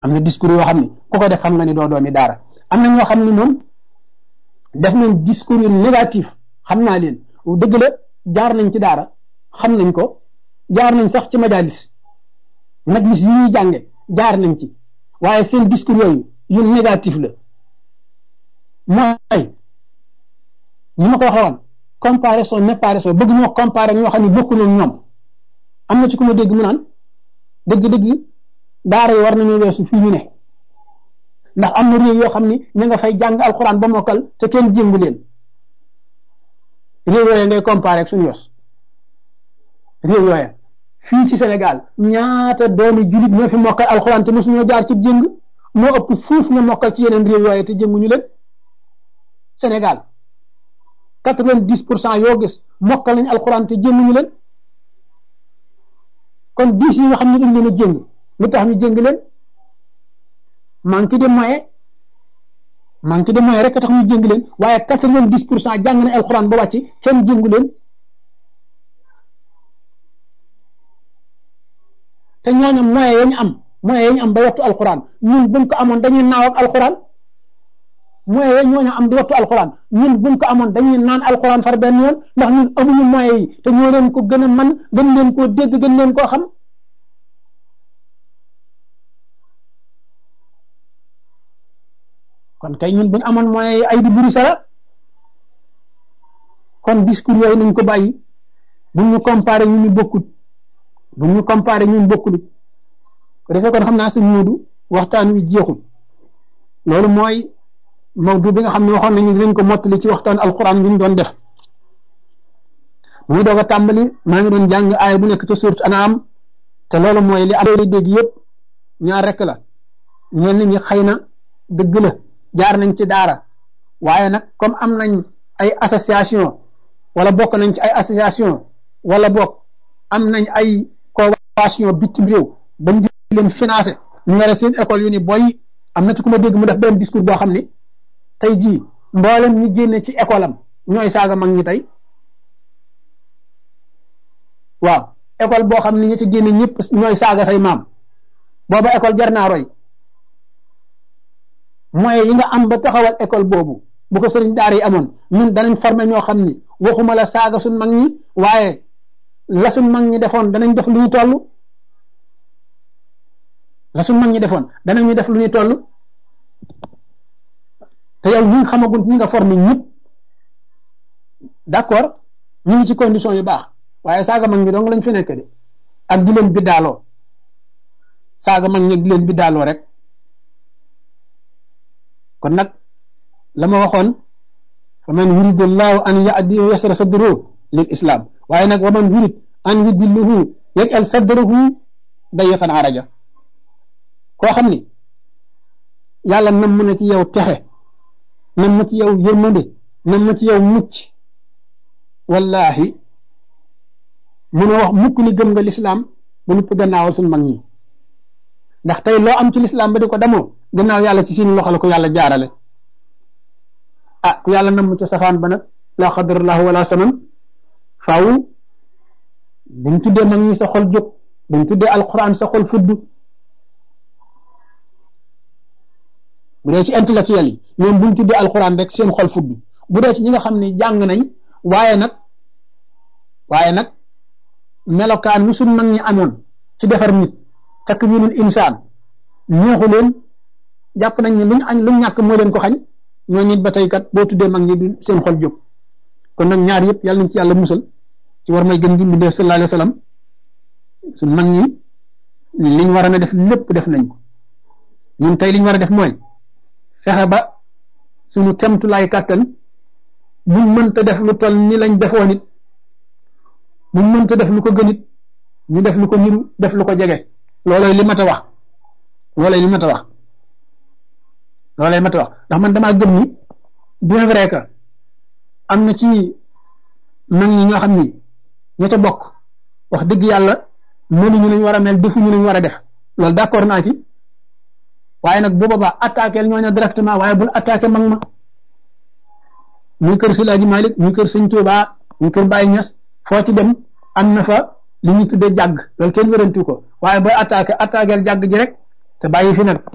am na discours yoo xam ni ku ko def xam nga ni doo doomi daara am na ñoo xam ni moom def nañ discours yu négatif xam naa leen dëgg la jaar nañ ci daara xam nañ ko jaar nañ sax ci majalis majlis yi ñuy jànge jaar nañ ci waaye seen discours yooyu yu négatif la mooy ni ma ko waxee woon comparaison n'est pas raison bëgg ñoo comparer ñoo xam ne bokkuñu ak ñoom am na ci ku ma dégg mu naan dëgg-dëgg daara yi war nañoo weesu fii ñu ne ndax am na réew yoo xam ni ña nga fay jàng alxuraan ba mokkal te kenn jéngu leen réew yooya ngay comparer ak suñu yos réew yooya fii ci Sénégal ñaata doomi julit ñoo fi mokkal alxuraan te mosuñoo jaar ci jéng moo ëpp fuuf nga mokkal ci yeneen réew yooya te jénguñu leen Sénégal quatre-vingt-dix pour cent yoo gis mokkal nañ alxuraan te jénguñu leen kon dix yi nga xam ne dañ leen a jéng lu tax ñu jéng leen manque de moyen manque de moyen rek tax ñu jéng leen waaye quatre-vingt-dix pour cent jàng nañ alxuraan ba wàcc kenn jéngu leen te ñooñu moyen ya ñu am moyen ya ñu am ba wattu alxuraan ñun buñ ko amoon dañuy naaw ak alxuraan moyen ya ñooñu am di wattu alxuraan ñun buñ ko amoon dañuy naan alxuraan far benn yoon ndax ñun amuñu moyen yi te ñoo leen ko gën a man gën leen koo dégg gën leen koo xam kon kay ñun buñ amoon moyen yi ay di buri sara kon discours yooyu nañ ko bàyyi buñ ñu comparé ñu ñu bokkut buñ ñu comparé ñun bokkul ko defee kon xam naa sëñ Moodu waxtaan wi jeexul loolu mooy mawdu bi nga xam ne waxoon nañu dinañ ko mottali ci waxtaan alquran bi ñu doon def muy doog a tàmbali maa ngi doon jàng aaya bu nekk ca surat Anaam te loolu mooy li am dégg yëpp ñaar rek la ñenn ñi xëy na dëgg la jaar nañ ci daara waaye nag comme am nañ ay association wala bokk nañ ci ay association wala bokk am nañ ay convention bitim réew bañ di leen financé ñu yore seen école yu ni boy am na ci ku ma dégg mu def benn discours boo xam ni tey jii mboolem ñu génne ci école am ñooy saaga mag ñi tey waaw école boo xam ni ñi ci génne ñëpp ñooy saaga say maam booba école jar naa roy moyens yi nga am ba taxawal école boobu bu ko sëriñ daara yi amoon ñun danañ former ñoo xam ni waxuma la saaga suñ mag ñi waaye la suñ mag ñi defoon danañ def lu ñu toll la suñ mag ñi defoon danañu def lu ñu toll te yow ñi nga xamagul ñi nga formé ñëpp d'accord ñu ngi ci condition yu baax waaye saaga mag ñi dong lañ fi nekk de ak di leen biddaaloo saaga mag ñi di leen biddaaloo rek kon nag la ma waxoon fa man yurid allahu an yahdi yasra sadruhu lil islam waaye nag wa man yurid an yudilluhu yaj'al sadrahu dayiqan araja koo xam ni yàlla nam na ci yow texe nam ma ci yow yërmande nam ma ci yow mucc wallahi mun a wax mukk ni gëm nga lislaam ba nupp gannaawal suñ mag ñi ndax tey loo am ci lislaam ba di ko demoo gannaaw yàlla ci seen loxo la ko yàlla jaarale ah ku yàlla nam ca safaan ba nag la xadarallahu wala saman faaw buñ tuddee mag ñi sa xol jóg buñ tuddee alquran sa xol fudd bu dee ci intellectuel yi ñoom buñ tuddee alquran rek seen xol fudd bu dee ci ñi nga xam ne jàng nañ waaye nag waaye nag melokaan wi suñ mag ñi amoon ci defar nit takwinul insaan ñooxu leen jàpp nañ ne luñ añ luñ ñàkk moo leen ko xañ ñoo nit ba tey kat boo tuddee mag ñi du seen xol jóg kon nag ñaar yëpp yàlla nañ ci yàlla musal ci war may gën gi mu def sallallahu alayhi wa sallam suñ mag ñi liñ war a def lépp def nañ ko ñun tey liñ war a def mooy fexe ba suñu kemtulaay kàttan buñ mënta def lu toll ni lañ defoon it buñ mënta def lu ko gën it ñu def lu ko niru def lu ko jege loolooy li mat a wax loolooy li mat a wax loolooy mat a wax ndax man damaa gëm ni bien vrai que am na ci mag ñi ñoo xam ni ña ca bokk wax dëgg yàlla mënuñu lañ war a mel defuñu lañ war a def loolu d'accord naa ci waaye nag bu boobaa attaqué ñooñu directement waaye bul attaqué mag ma muy kër Silaaji Malik muy kër Sëñ Tuubaa muy kër Baye Ñas foo ci dem am na fa li ñu tuddee jàgg loolu kenn wérantu ko waaye booy attaqué attaqué jàgg ji rek te bàyyi fi nag